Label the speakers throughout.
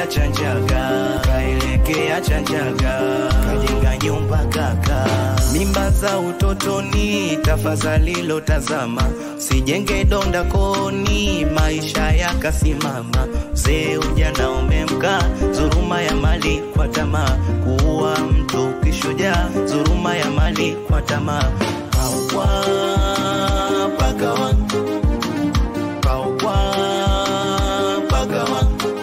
Speaker 1: kaelekea Chanjaga, kaelekea Chanjaga, kajenga nyumba kaka. Mimba za utotoni, tafadhali lotazama, sijenge donda koni, maisha yakasimama. Mzee ujana umemka, dhuluma ya mali kwa tamaa, kuua mtu kishujaa, dhuluma ya mali kwa tamaa. Paukwa pagawa, paukwa pagawa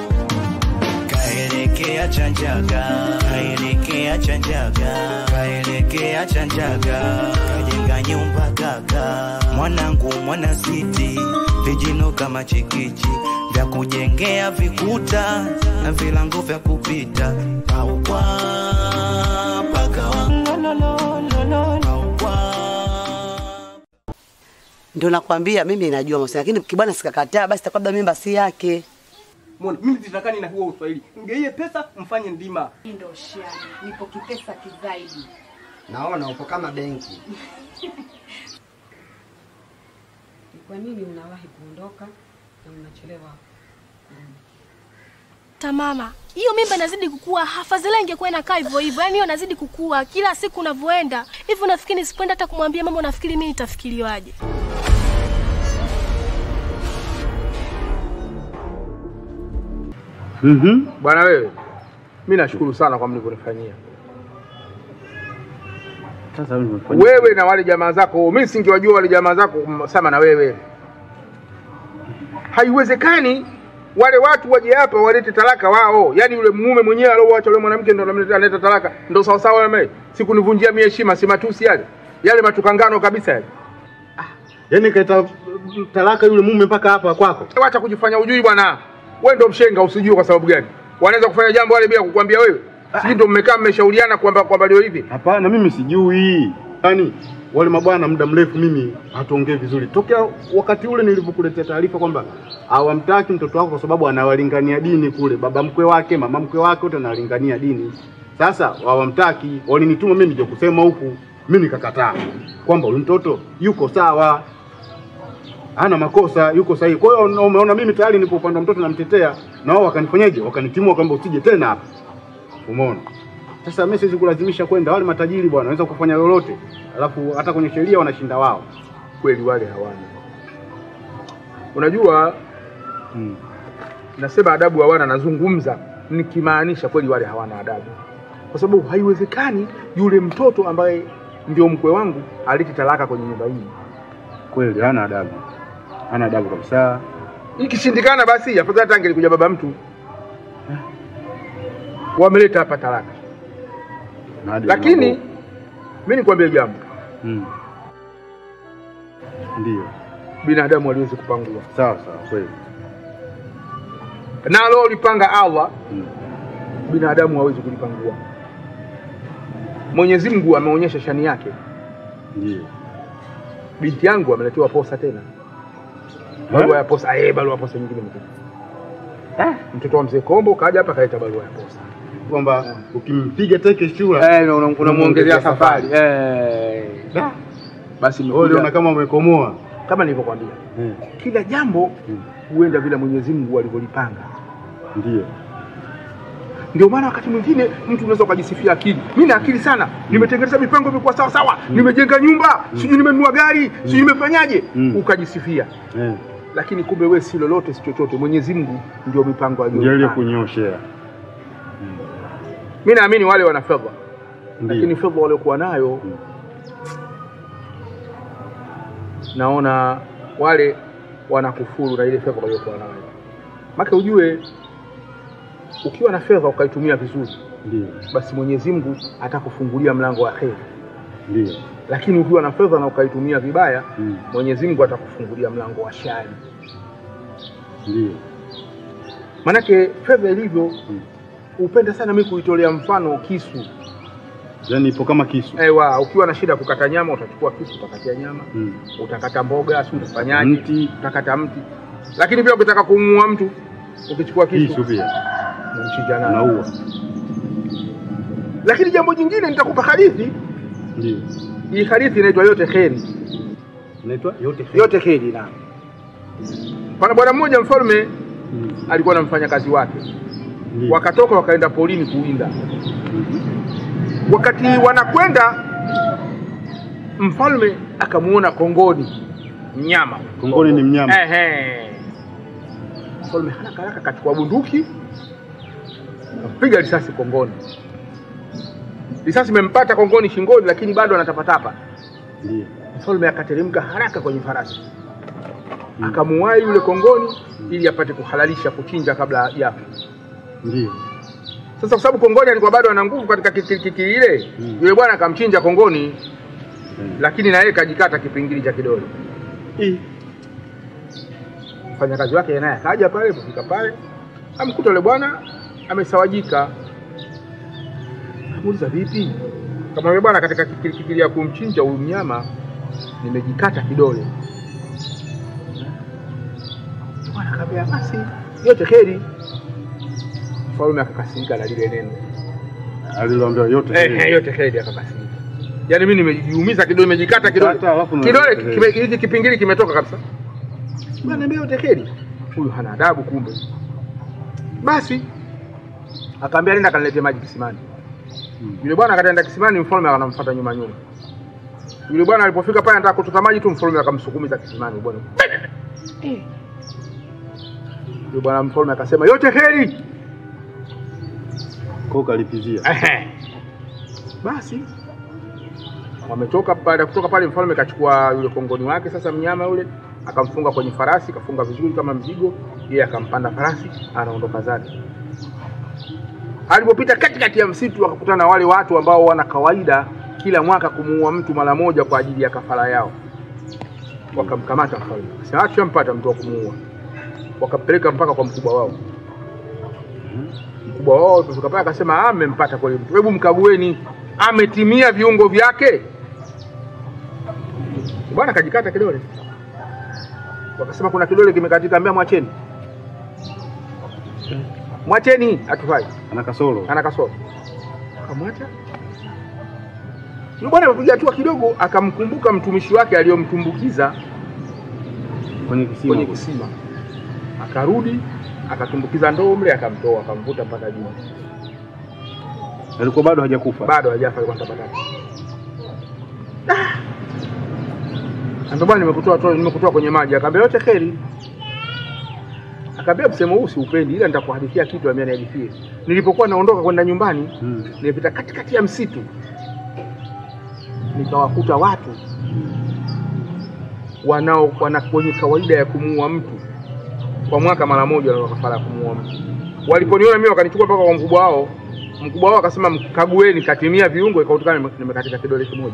Speaker 1: kaelekea Chanjaga, kaelekea Chanjaga, kaelekea Chanjaga, kajenga nyumba kaka. Mwanangu mwana siti, vijino kama chikichi vya kujengea vikuta na vilango vya kupita paukwa pakawa paukwa
Speaker 2: Ndio nakwambia mimi najua mahusiano, lakini kibwana sikakataa, basi takabla mimba si yake.
Speaker 3: Mbona mimi sitakani na huo Uswahili. Mgeiye pesa mfanye ndima.
Speaker 4: Ndio shiani, nipo kipesa kizaidi.
Speaker 5: Naona upo kama benki.
Speaker 4: Kwa nini mnawahi kuondoka na mnachelewa kurudi?
Speaker 6: Tamama, hiyo mimba inazidi kukua, afadhali ingekuwa inakaa hivyo hivyo. Yaani hiyo inazidi kukua kila siku unavyoenda hivyo. Nafikiri nisipoenda hata kumwambia mama, unafikiri mimi nitafikiriwaje?
Speaker 7: Mhm.
Speaker 3: Bwana wewe, mimi nashukuru sana kwa mlivyonifanyia.
Speaker 7: Sasa wewe umefanya
Speaker 3: Wewe na wale jamaa zako, mimi singewajua wale jamaa zako sama na wewe. Haiwezekani wale watu waje hapa walete talaka wao, yaani yule mume mwenyewe alioacha yule mwanamke ndo anamleta analeta talaka, ndo sawa sawa mimi. Sikunivunjia mimi heshima, si matusi yale. Yale matukangano kabisa yale.
Speaker 7: Yaani kaita talaka yule mume mpaka hapa kwako.
Speaker 3: Wacha kujifanya ujui bwana. Wewe ndo mshenga usijue kwa sababu gani? Wanaweza kufanya jambo wale bila kukwambia wewe. Sisi ndo mmekaa mmeshauriana kwamba kwamba leo hivi.
Speaker 7: Hapana, mimi sijui. Yaani wale mabwana muda mrefu mimi hatuongei vizuri. Tokea wakati ule nilivyokuletea taarifa kwamba hawamtaki mtoto wako kwa sababu anawalingania dini kule, baba mkwe wake, mama mkwe wake wote analingania dini. Sasa hawamtaki, walinituma mimi nije kusema huku, mimi nikakataa kwamba huyu mtoto yuko sawa, hana makosa, yuko sahihi. Kwa hiyo na umeona mimi tayari nipo upande wa mtoto namtetea, na wao wakanifanyaje? Wakanitimua kwamba usije tena hapa. Umeona? Sasa mimi siwezi kulazimisha kwenda, wale matajiri bwana wanaweza kufanya lolote, alafu hata kwenye sheria wanashinda wao.
Speaker 3: Kweli wale hawana. Unajua
Speaker 7: Hmm.
Speaker 3: nasema adabu hawana, nazungumza nikimaanisha kweli wale hawana adabu, kwa sababu haiwezekani yule mtoto ambaye ndio mkwe wangu alete talaka kwenye nyumba hii.
Speaker 7: Kweli hana adabu, hana adabu kabisa.
Speaker 3: Ikishindikana basi afadhali hata angelikuja baba mtu, wameleta hapa talaka.
Speaker 7: Na hadi
Speaker 3: Lakini
Speaker 7: mambo-
Speaker 3: mimi nikwambie jambo,
Speaker 7: hmm. Ndio,
Speaker 3: binadamu haliwezi kupangua,
Speaker 7: sawa sawa, kweli.
Speaker 3: nalo lipanga Allah,
Speaker 7: Hmm.
Speaker 3: binadamu hawezi kulipangua. Mwenyezi Mungu ameonyesha shani yake.
Speaker 7: Ndio.
Speaker 3: Binti yangu ameletewa posa tena, barua ya posa. Eh, barua ya posa nyingine imekuja. Mtoto wa mzee Kombo kaja hapa kaleta barua ya posa.
Speaker 7: Kwamba ukimpiga teke shura
Speaker 3: Eh, una- unamuongezea safari. Eh. Da. Basi
Speaker 7: wewe
Speaker 3: nimekuja
Speaker 7: unaona kama umekomoa.
Speaker 3: kama nilivyokwambia,
Speaker 7: Eh,
Speaker 3: kila jambo
Speaker 7: Hmm.
Speaker 3: huenda vile Mwenyezi Mungu alivyolipanga.
Speaker 7: Ndio.
Speaker 3: Ndio maana wakati mwingine mtu unaweza ukajisifia akili. Mimi na akili sana, nimetengeneza mipango imekuwa sawa sawa, nimejenga nyumba, sijui nimenunua gari, sijui nimefanyaje,
Speaker 7: Mm.
Speaker 3: ukajisifia.
Speaker 7: Eh,
Speaker 3: Lakini kumbe wewe si lolote, si chochote. Mwenyezi Mungu ndio mipango
Speaker 7: ndio
Speaker 3: aliyo.
Speaker 7: ile kunyoshea.
Speaker 3: Mimi naamini wale wana fedha, lakini
Speaker 7: Ndio.
Speaker 3: fedha waliokuwa nayo
Speaker 7: Mm.
Speaker 3: naona wale wanakufuru na ile fedha waliokuwa nayo. Maka ujue ukiwa na fedha ukaitumia vizuri,
Speaker 7: Ndio.
Speaker 3: basi Mwenyezi Mungu atakufungulia mlango wa kheri,
Speaker 7: Ndio.
Speaker 3: lakini ukiwa na fedha na ukaitumia vibaya,
Speaker 7: Mm.
Speaker 3: Mwenyezi Mungu atakufungulia mlango wa shari.
Speaker 7: Ndio.
Speaker 3: Manake fedha ilivyo
Speaker 7: Mm.
Speaker 3: upenda sana mimi kuitolea mfano kisu.
Speaker 7: Yaani ipo kama kisu.
Speaker 3: Ewa, ukiwa na shida kukata nyama utachukua kisu utakatia nyama,
Speaker 7: Mm.
Speaker 3: utakata mboga, si utafanyaje?
Speaker 7: Mti.
Speaker 3: Utakata mti. Lakini pia ukitaka kumuua mtu ukichukua kisu
Speaker 7: Kisu pia.
Speaker 3: unamchinja nayo.
Speaker 7: Unaua.
Speaker 3: Lakini jambo jingine nitakupa hadithi.
Speaker 7: Ndio.
Speaker 3: Hii hadithi inaitwa yote kheri.
Speaker 7: Inaitwa yote.
Speaker 3: Yote kheri na. Pana bwana mmoja mfalme
Speaker 7: Mm.
Speaker 3: alikuwa na mfanyakazi wake.
Speaker 7: Ndiyo.
Speaker 3: wakatoka wakaenda porini kuwinda. Wakati wanakwenda, mfalme akamuona kongoni mnyama.
Speaker 7: Kongoni ni mnyama.
Speaker 3: Ehe. Mfalme haraka haraka akachukua bunduki akampiga risasi kongoni. Risasi imempata kongoni shingoni, lakini bado anatapatapa.
Speaker 7: Ndio.
Speaker 3: Mfalme akateremka haraka kwenye farasi akamuwai yule kongoni ili apate kuhalalisha kuchinja kabla ya
Speaker 7: Ndio.
Speaker 3: sasa, kwa sababu kongoni alikuwa bado ana nguvu katika kikili ile,
Speaker 7: Mm.
Speaker 3: yule bwana akamchinja kongoni,
Speaker 7: Mm.
Speaker 3: lakini na yeye kajikata kipingili cha kidole.
Speaker 7: Ih,
Speaker 3: Mfanyakazi wake naye akaja pale, kufika pale amkuta yule bwana amesawajika. Amuuliza vipi? Kama yule bwana katika kikili kikili ya kumchinja huyu mnyama nimejikata kidole. Bwana akamwambia basi yote heri. Mfalme akakasirika na lile neno.
Speaker 7: aliloambia yote.
Speaker 3: Eh, eh, yote heri akakasirika. Yaani mimi nimejiumiza kidole, nimejikata kidole.
Speaker 7: Kata, alafu na-
Speaker 3: Kidole
Speaker 7: eh.
Speaker 3: kime- hiki kipingili kimetoka kabisa. Bwana niambia yote heri. Huyu hana adabu kumbe. Basi akaambia nenda kanilete maji kisimani.
Speaker 7: Hmm.
Speaker 3: Yule bwana akaenda kisimani, mfalme akanamfuata nyuma nyuma. Yule bwana alipofika pale anataka kuchota maji tu, mfalme akamsukumiza kisimani bwana. Yule bwana mfalme akasema yote heri.
Speaker 7: Kwa kalipizia.
Speaker 3: Ehe. Basi wametoka baada ya kutoka pale, mfalme kachukua yule kongoni wake sasa, mnyama yule akamfunga kwenye farasi, kafunga vizuri kama mzigo, yeye akampanda farasi, anaondoka zake. Alipopita katikati ya msitu, akakutana na wale watu ambao wana kawaida kila mwaka kumuua mtu mara moja kwa ajili ya kafara yao. Wakamkamata mfalme, akasema tushampata mtu wa kumuua, wakampeleka mpaka kwa mkubwa wao mkubwa wao alipofika pale akasema, "Ah, mmempata kweli mtu, hebu mkagueni, ametimia viungo vyake." Bwana kajikata kidole, wakasema kuna kidole kimekatika, ambia mwacheni, mwacheni, hatufai,
Speaker 7: Ana kasoro.
Speaker 3: ana kasoro. Akamwacha yule bwana. Amepiga hatua kidogo, akamkumbuka mtumishi wake aliyomtumbukiza
Speaker 7: Kwenye kisima.
Speaker 3: kwenye kisima, akarudi akatumbukiza ndoo mle, akamtoa akamvuta mpaka juu.
Speaker 7: Alikuwa bado hajakufa.
Speaker 3: bado hajafa kwa sababu Ambia bwana nimekutoa toa nimekutoa kwenye maji, akaambia yote kheri. Akaambia msemo huu siupendi, ila nitakuhadithia kitu, ambia nihadithie. Nilipokuwa naondoka kwenda nyumbani,
Speaker 7: Hmm.
Speaker 3: nilipita katikati ya msitu, nikawakuta watu wanao wana kwenye kawaida ya kumuua mtu kwa mwaka mara moja, wana kafara ya kumuua mtu. Waliponiona mimi wakanichukua mpaka kwa mkubwa wao. Mkubwa wao akasema mkagueni, katimia viungo, ikakutikana nime- nimekatika kidole kimoja.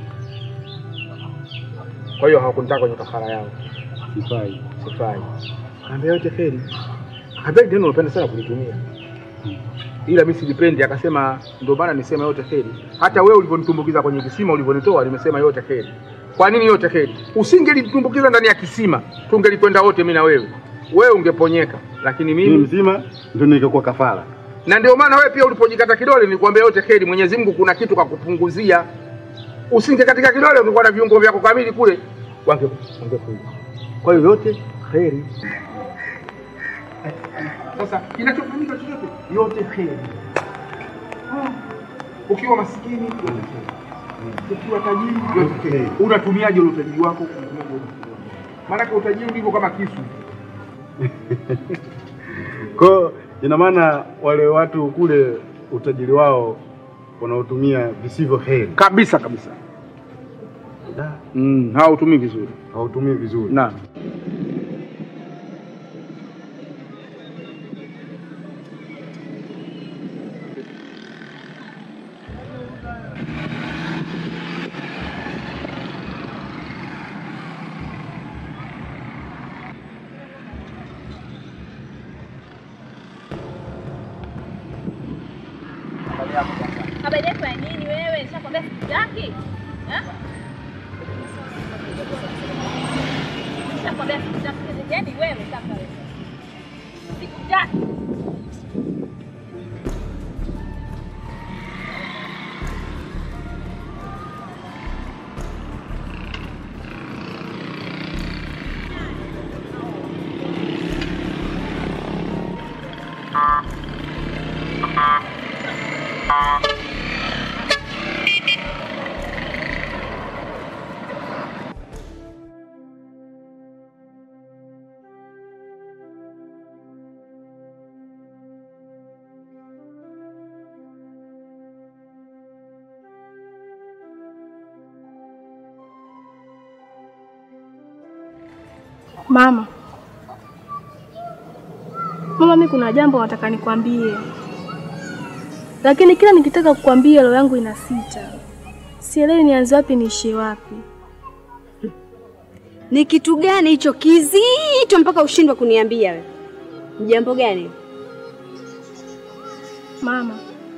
Speaker 3: Kwa hiyo hawakunitaka kwenye kafara yao,
Speaker 7: Sifai.
Speaker 3: sifai. Akaambia yote kheri. Akaambia neno unapenda sana kulitumia, ila mimi silipendi. Akasema ndio maana nisema yote kheri. Hata wewe ulivyonitumbukiza kwenye kisima, ulivyonitoa, nimesema yote kheri. Kwa nini yote kheri? Usingelitumbukiza ndani ya kisima, tungelikwenda wote, mimi na wewe. Wewe ungeponyeka, lakini
Speaker 7: Mimi
Speaker 3: mimi
Speaker 7: mzima ndio ningekuwa kafara.
Speaker 3: na ndio maana wewe pia ulipojikata kidole nilikwambia yote kheri. Mwenyezi Mungu kuna kitu kakupunguzia. Usingekatika kidole ungekuwa na viungo vyako kamili kule, wange wangekuja. Kwa hiyo yote kheri. Sasa kinachofanyika chochote yote kheri. Ah, Ukiwa maskini yote kheri. Ukiwa tajiri yote kheri. Unatumiaje ule utajiri wako? Unatumiaje ule utajiri wako? Maanake utajiri ulivyo kama kisu.
Speaker 7: Kwa hiyo ina maana wale watu kule utajiri wao wanaotumia visivyo heri.
Speaker 3: Kabisa kabisa.
Speaker 7: Da,
Speaker 3: Mm, hautumii vizuri.
Speaker 7: Hawautumii vizuri.
Speaker 3: Naam.
Speaker 8: Habari yako ya nini wewe? Nishakwambia sikutaki. Eh? Nishakwambia sikutaki. Yaani wewe sasa wewe. Sikutaki.
Speaker 6: Mama, mama, mi kuna jambo nataka nikwambie, lakini kila nikitaka kukwambia roho yangu inasita, sielewi nianze wapi niishie wapi.
Speaker 9: Ni kitu gani hicho kizito mpaka ushindwe kuniambia wewe? Ni jambo gani?
Speaker 6: Mama,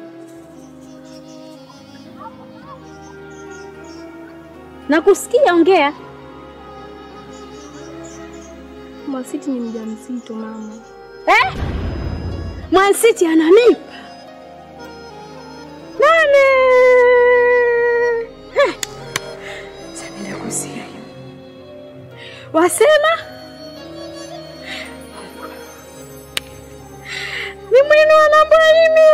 Speaker 9: Nakusikia, ongea.
Speaker 6: Mwasiti ni mjamzito mama.
Speaker 9: Eh? Mwansiti ana mimba? Nani? Heh. Samia kusia hiyo. Wasema ni mwinu anambwalimie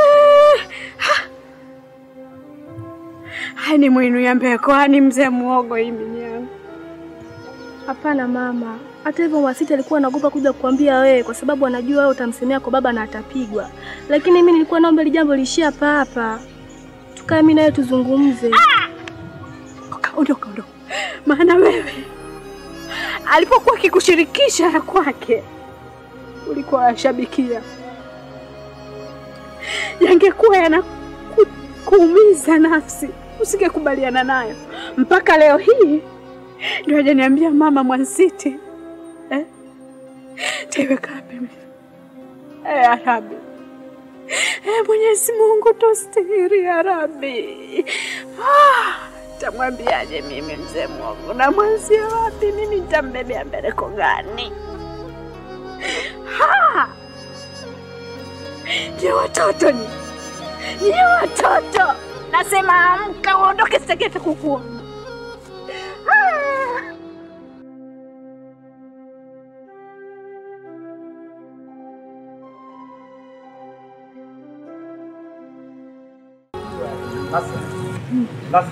Speaker 9: hani mwinu yambe kwani mzee muogo iminyangu
Speaker 6: Hapana mama, hata hivyo Mwasiti alikuwa anaogopa kuja kukwambia wewe kwa sababu anajua wewe utamsemea kwa baba na atapigwa, lakini mimi nilikuwa naomba ile jambo liishie hapa hapa, tukae mimi naye tuzungumze.
Speaker 9: Ondoka, ondoka. Maana wewe alipokuwa akikushirikisha ya kwake ulikuwa washabikia, yangekuwa yanakuumiza nafsi, usingekubaliana nayo. Mpaka leo hii ndio hajaniambia mama Mwansiti eh? Taiweka wapi mimi? Eh, Arabi eh, Mwenyezi Mungu tostiri ya Rabbi. Ah, tamwambiaje mimi mzee mwogo? Namwanzia wapi mimi? Nitambebea mbeleko gani? Ha! Nye watoto ni nye watoto, nasema amka, uondoke, sitaki hata kukuona. Ah!
Speaker 10: Sasa sasa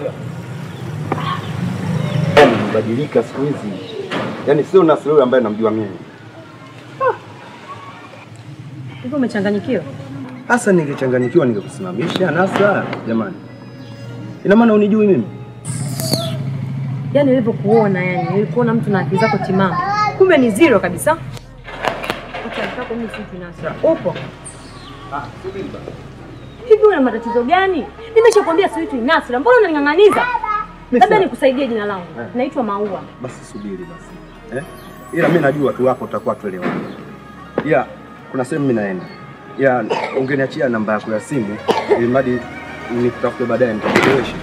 Speaker 10: yaani umebadilika siku hizi, yaani sio Nasri yule ambaye namjua mimi.
Speaker 11: Hivyo umechanganyikiwa?
Speaker 10: Sasa ningechanganyikiwa ningekusimamisha Nasra. Jamani, ina maana unijui mimi?
Speaker 11: Yaani nilivyokuona, yani nilikuona mtu na akili zako timamu, kumbe ni zero kabisa. Utakaa mimi si Nasra. Upo hivi, una matatizo gani? Nimeshakwambia siitwi Nasra, mbona unaning'ang'aniza? Labda nikusaidie jina langu,
Speaker 10: Eh.
Speaker 11: naitwa Maua.
Speaker 10: Basi subiri basi eh? Ila mi najua tu wako utakuwa tuelewana. Ila kuna sehemu mimi naenda, ila ungeniachia namba yako ya simu ili mradi nikutafute baadaye nitakuelewesha.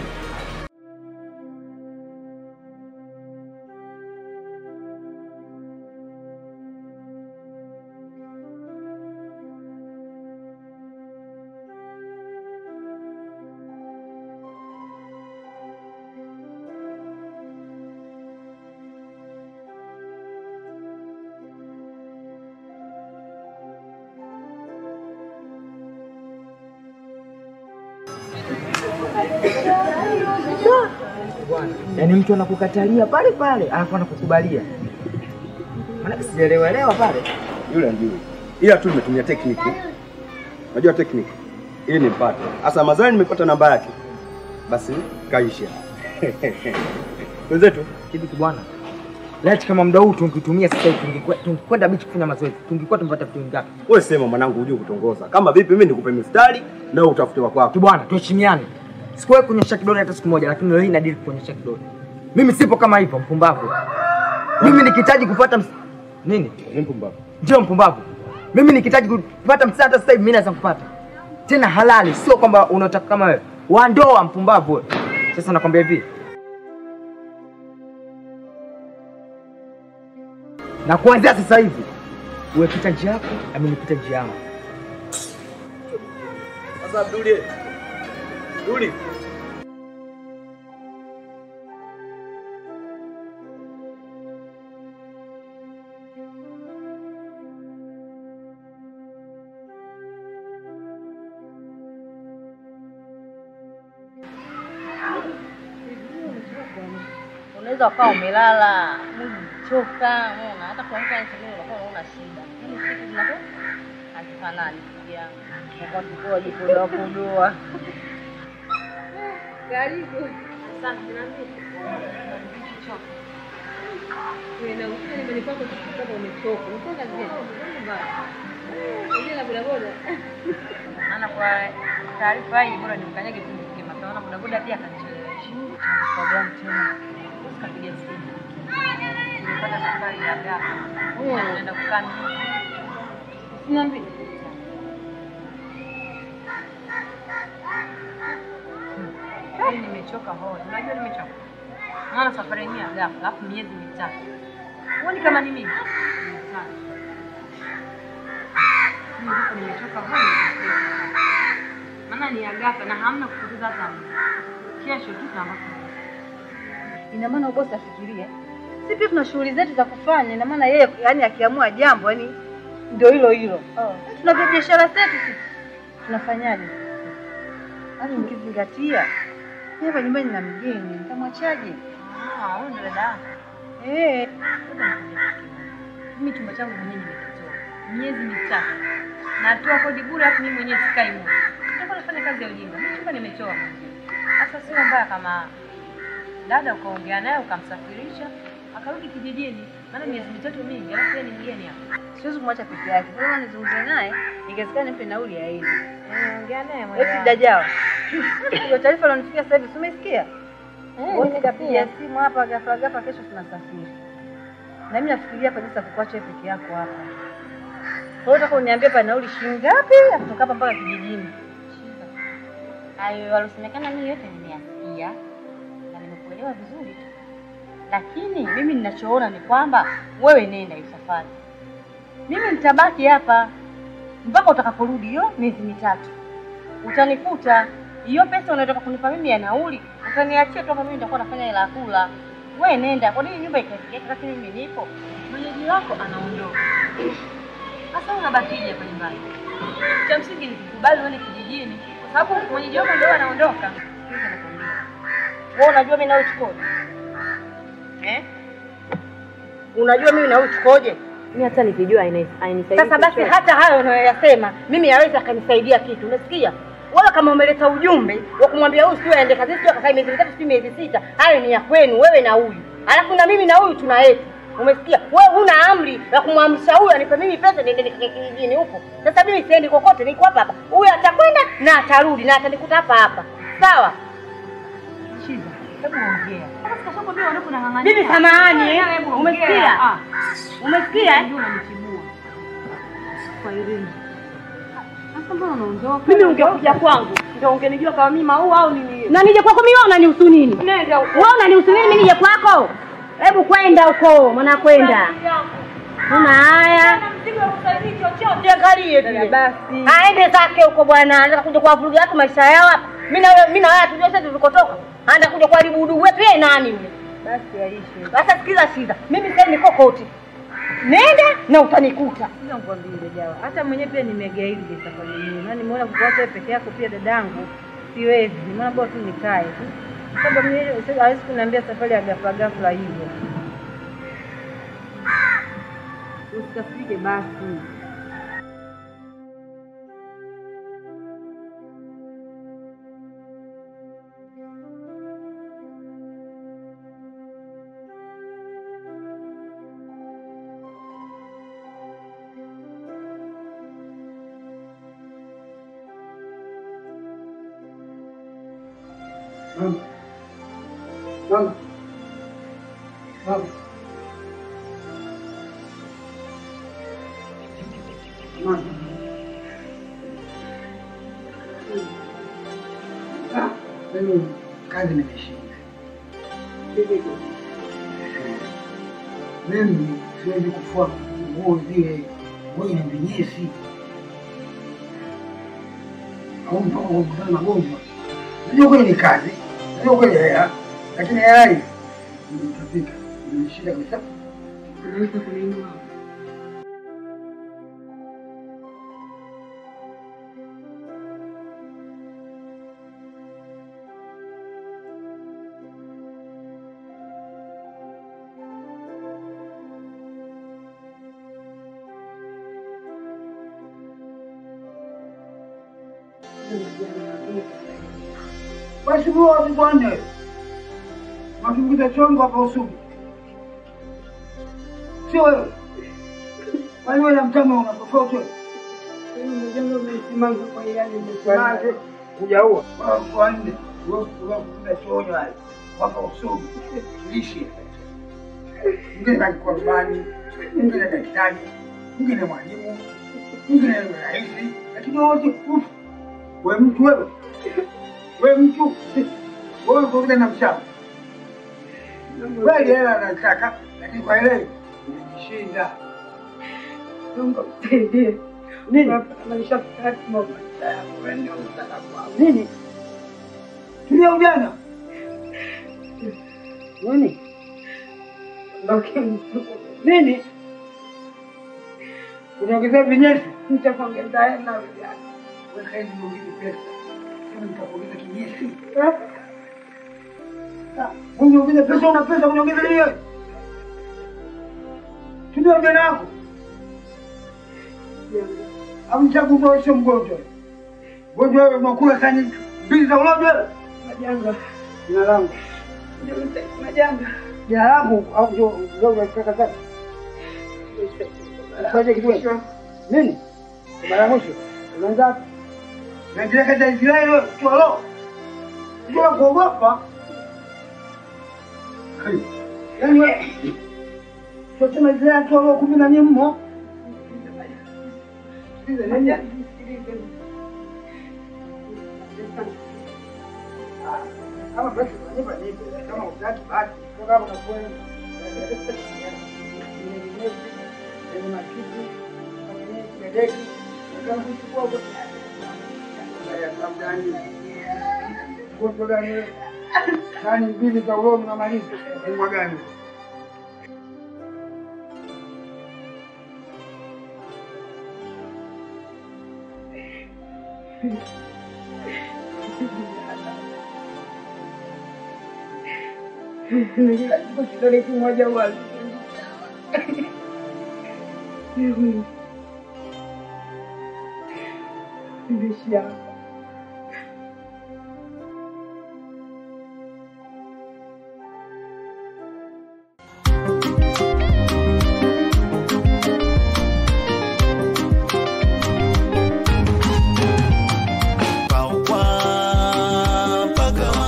Speaker 12: Yaani mtu anakukatalia pale pale alafu anakukubalia. Maana sijaelewa elewa pale.
Speaker 10: Yule ajui, ila tu nimetumia tekniki. Unajua tekniki ili nimpate. Sasa mazali nimepata namba yake, basi kaisha wenzetu
Speaker 12: Hivi tu bwana. Laiti kama muda huu tungetumia sasa hivi tungekuwa tungekwenda bichi kufanya mazoezi. Tungekuwa tumepata vitu vingapi?
Speaker 10: Wewe sema mwanangu, hujui kutongoza. Kama vipi, mimi nikupe mistari na wewe utafute wa kwako.
Speaker 12: Tu bwana, tuheshimiane. Sikuwahi kuonyesha kidole hata siku moja, lakini leo hii nadili kuonyesha kidole. Mimi sipo kama hivyo mpumbavu. Mimi nikihitaji kufuata ms... nini?
Speaker 10: Ni mpumbavu.
Speaker 12: Ndio mpumbavu. Mimi nikihitaji kupata msaada sasa hivi mimi naweza kupata. Tena halali, sio kwamba unataka kama wewe. Wa ndoa mpumbavu wewe. Sasa nakwambia hivi. Na kuanzia sasa hivi uwe pita njia yako, nami nipita njia yangu.
Speaker 10: Sasa Abduli. Abduli.
Speaker 13: Unaweza ukawa umelala mwili umechoka, unaona hata kuamka asubuhi unakuwa unaona shida. Hili siku zinakuwa hazifanani pia. Unakuwa kikoa jipodoa podoa. Karibu. Asante na mimi.
Speaker 11: Unaenda ukifika nyumbani kwako tu kama umechoka. Unakwenda gani? Mbaya. Ile la bodaboda.
Speaker 13: Maana kwa taarifa hii bora nimkanyage tu nifike mapema. Maana bodaboda pia akanichelewesha. Kwa gani tena? Usikapiga simu. Nimepata safari ya ghafla.
Speaker 11: Mm.
Speaker 13: Naenda kukaa mjini.
Speaker 11: Usiniambie.
Speaker 13: Mimi nimechoka hoi. Unajua nimechoka. Maana safari yenyewe ya ghafla, alafu miezi mitatu. Huoni kama ni mimi? Sana. Mimi huko nimechoka hoi. Maana ni ya ghafla na hamna kupoteza hata muda. Kesho tu tunaamka.
Speaker 14: Ina maana bosi afikirie, si pia tuna shughuli zetu za kufanya. Ina maana yeye yani akiamua jambo yani ndio hilo hilo. Tuna vya biashara zetu sisi, tunafanyaje? Hata ukizingatia mimi hapa nyumbani na mgeni, nitamwachaje?
Speaker 13: Ah, wewe ndio dada yako.
Speaker 14: Eh,
Speaker 13: Mimi chumba changu mwenyewe nimekitoa miezi mitatu, natoa kodi bure, alafu mimi mwenyewe sikai moja. Nitakuwa nafanya kazi ya ujinga. Mimi chumba nimetoa mwenyewe. Sasa sio mbaya kama dada ukaongea naye ukamsafirisha akarudi kijijini, maana miezi mitatu mingi, alafu yeye ni mgeni hapa.
Speaker 14: siwezi kumwacha peke yake. Kwa hiyo nizungumze naye, ingewezekana nimpe nauli aende.
Speaker 13: Eh, ongea naye mwenyewe.
Speaker 14: Eti dajawa. Hiyo taarifa ilonifikia sasa hivi, si umesikia?
Speaker 13: Eh,
Speaker 14: Wote
Speaker 13: nimesikia.
Speaker 14: kapiga simu hapa ghafla ghafla, kesho tunasafiri. Na mimi nafikiria hapa jinsi ya kukuacha wewe peke yako hapa. Kwa hiyo utaka uniambie hapa nauli shilingi ngapi ya kutoka hapa mpaka kijijini?
Speaker 13: Hayo walosemekana mimi yote nimeyasikia na nimekuelewa vizuri tu, lakini mimi ninachoona ni kwamba wewe nenda hiyo safari, mimi nitabaki hapa mpaka utakaporudi hiyo miezi mitatu. Utanikuta hiyo pesa unataka kunipa mimi ya nauli, utaniachia tu hapa, mimi nitakuwa nafanya hela ya kula. Wewe nenda, kwa nini nyumba ikatikeka wakati mimi nipo? Mwenyeji wako anaondoka, sasa unabakije hapa nyumbani? Cha msingi ni kukubali uende kijijini, kwa sababu mwenyeji wako ndio anaondoka. Sikiliza nakwambia. Wewe unajua mimi nawe tukoje? Eh? Unajua mimi nawe tukoje?
Speaker 11: Mimi hata nikijua haina- hainisaidii.
Speaker 14: Sasa basi
Speaker 11: chochote.
Speaker 14: hata hayo unayoyasema mimi yaweza akanisaidia kitu, umesikia? Wewe kama umeleta ujumbe wa kumwambia huyu sio aende kazini, sio akakaa miezi mitatu, sio miezi sita, hayo ni ya kwenu wewe na huyu, alafu na mimi na huyu tuna yetu, umesikia? Wewe huna amri ya kumwamrisha huyu anipe mimi pesa niende nikakae kijijini huko. Sasa mimi siendi kokote, niko hapa hapa. Huyu atakwenda na atarudi na atanikuta hapa hapa, sawa?
Speaker 13: Shiza, hebu ongea. Sasa kashakwambia unapo nang'ang'ania.
Speaker 14: Bibi samahani, eh?
Speaker 13: Hebu ongea.
Speaker 14: Umesikia?
Speaker 13: Ah.
Speaker 14: Umesikia? eh?
Speaker 13: Ndio unanitibua. Kwa Irene. Sasa mbona unaondoka?
Speaker 14: Mimi ungekuja kwangu ndio ungenijua kama mimi maua au nini? Na nije kwako mimi wewe unanihusu nini? Nenda huko. Wewe unanihusu nini mimi nije kwako? Hebu kwenda huko, mwana kwenda. Una haya. Jiangalie vile. Basi. Aende zake huko bwana, anataka kuja kuwavurugia watu maisha yao hapa. Mimi na wewe, mimi na wewe hatujua sasa tulikotoka. Anaenda kuja kuharibu udugu wetu yeye nani yule? Basi aishe. Sasa sikiza shiza. Mimi sasa niko koti. Nenda na utanikuta.
Speaker 15: Sasa nikwambie jawa, hata mwenyewe pia nimegaili ile safari yenyewe, na nimeona kukuacha wewe peke yako pia dadangu, siwezi. Nimeona bora tu nikae tu, sababu mimi sasa hawezi kuniambia safari ya ghafla ghafla hivyo. Usikafike basi.
Speaker 16: Mama. Mama. Mama. Mama. Ah, mimi kazi nimeshinda. Mimi siwezi kufua nguo zile wenye vinyesi au mpaka kukutana na gonjwa. Najua kweli ni kazi, najua kweli hela, lakini hela hii nitapika, nimeshinda kabisa.
Speaker 15: Unaweza kuninua.
Speaker 16: Basi huo watu bwana, wakimkuta chongo hapa usugu sio wewe. Kwani wewe na mtama una tofauti wewe?
Speaker 9: Mjomba umesimama kwa hiari umesimama.
Speaker 16: Hujaua. Kwa nne. Wewe unakuta chonyo hali. Waka usomi. Lishe. Mwingine kalikuwa rubani, mwingine daktari, mwingine mwalimu, mwingine rais, lakini wote ufu. Wewe mtu wewe. Wewe mtu. Wewe uko na mchana. Kweli hela anataka, lakini kwa ile umejishinda.
Speaker 9: Mungu msaidie.
Speaker 16: Nini?
Speaker 9: Maisha kati mama.
Speaker 16: Nini? Tulia ujana. Nini? Nini? Unaongezea vinyesi?
Speaker 9: Nitakuongeza hela ujana.
Speaker 16: Weka hizi nyingine pesa. Sema nitakuongeza kinyesi. Uniongeze pesa, una pesa, uniongeze nini wewe? Tumia ujana wako. Amchagundua wewe sio mgonjwa. Mgonjwa wewe unakula sani mbili za ulojo wewe.
Speaker 9: Majanga.
Speaker 16: Jina langu.
Speaker 9: Majanga.
Speaker 16: Jina langu au ndio ndio unataka sasa? Fanye kitu wewe. Nini? Kwa Mara ya mwisho. Unaanza wapi? Naendelea katika Israeli wewe, tu alo. Ndio kuogopa. Yaani wewe. Tunasema Israeli tu alo kumi na nne mmo. Sikiliza, nenda. Kama basi unanipa nipe, kama utaki basi. Toka hapo kapoe. Yenye makitu, kwenye kideki, kama kuchukua huko. Ya samdani. Ngoto gani wewe? Nani mbili za ulomi na malizi? Mbwa gani?
Speaker 9: Nikachukua kidole kimoja wazi. Nimeishia hapa.
Speaker 1: Paukwa pagawa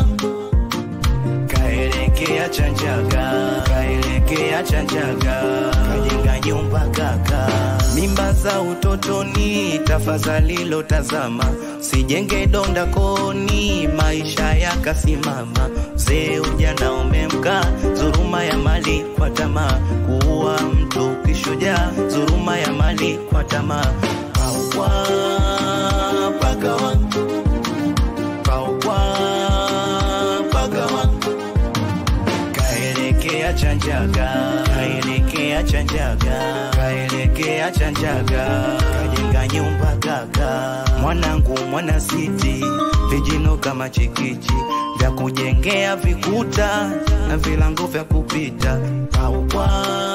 Speaker 1: kaelekea Chanjaga, kaelekea Chanjaga, kajenga nyumba kaka. Mimba za utotoni, tafadhali lotazama, sijenge donda koni, maisha yakasimama. Mzee ujana umemka, dhuluma ya mali kwa tamaa, kuua mtu kishujaa, dhuluma ya mali kwa tamaa. Paukwa pagawa Paukwa pagawa kaelekea Chanjaga, kaelekea Chanjaga, kaelekea Chanjaga, kajenga nyumba kaka. Mwanangu mwana siti, vijino kama chikichi vya kujengea vikuta na vilango vya kupita. Paukwa